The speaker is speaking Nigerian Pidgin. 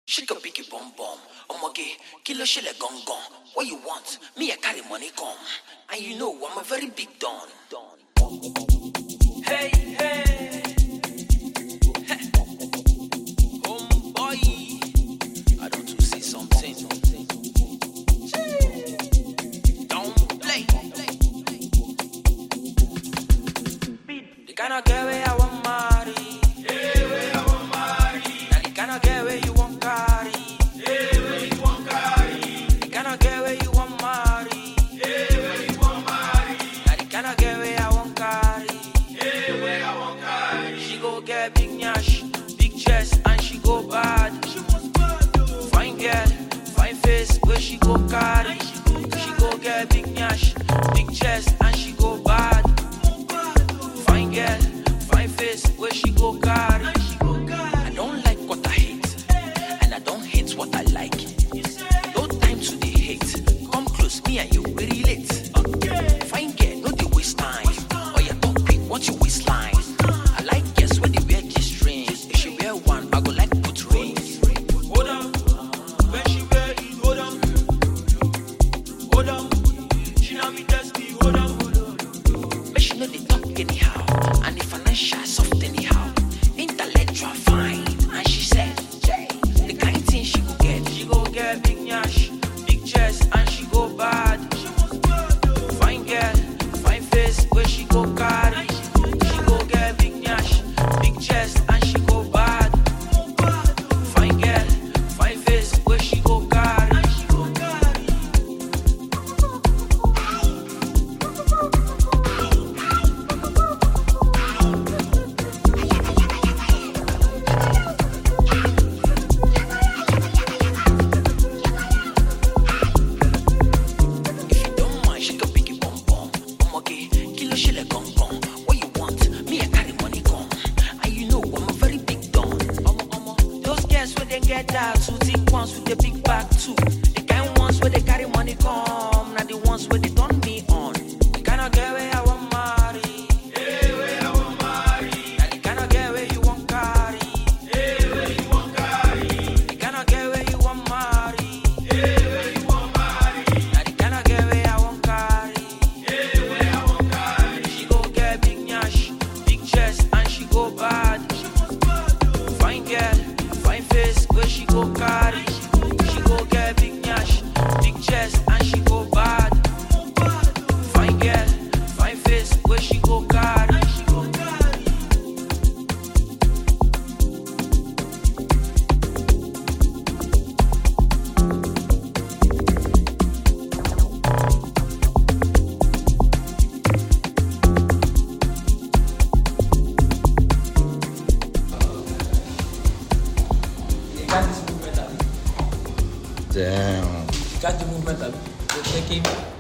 Shake a biggie bum bum. Omoge, kilo shele gong gong. What you want? Me, I carry money come. And you know I'm a very big don. Hey, hey. Hey. Homeboy. I don't to say something. Don't play. The kind of girl where I want marry. Now the kind of girl where you want carry. The kind of girl where you want marry. Now the kind of girl where I want carry. She go get big nyash, big chest, and she go bad. Fine girl, fine face, where she go carry. She go get big nyash, big chest, and she go bad. Fine girl, fine face, where she go carry. I don't like what I hate, and I don't hate what I like. No time to the hate. Come close, me and you we relate. Fine girl, no dey waste time. Oh yeah, talk quick, what you waistline? I like guess when they wear key strings. If she wear one, I go like put rings. Hold on, when she wear it, hold on, hold on. She not me test me, hold on, hold on. Make she know they talk anyhow, and the financial soft anyhow. Intellectual fine, and she said, the kind thing she go get, she go get big nyash, big chest, and she go bad. Fine girl, fine face, where she go carry. She go get big nyash, big chest, and she go bad. Fine girl, fine face, where she go carry. If you don't mind, shake a biggie bum bum. Omoge, kilo shele gong gong. What you want? Me, I carry money come. And you know I'm a very big don. Omo omo, those girls when they get that two thick ones with the big back too. The kind ones where they carry money come. Now the ones where they turn me on. The kind of girl where I want marry. Now the kind of girl where you want carry. The kind of girl where you want marry. Now the kind of girl where I want carry. She go get big nyash, big chest, and she go bad. Fine girl, fine face, where she go carry. She go get big nyash, big chest, and she go bad. Fine girl, fine face, where she go carry. You got this movement, abi? Damn. You got the movement, abi? You're taking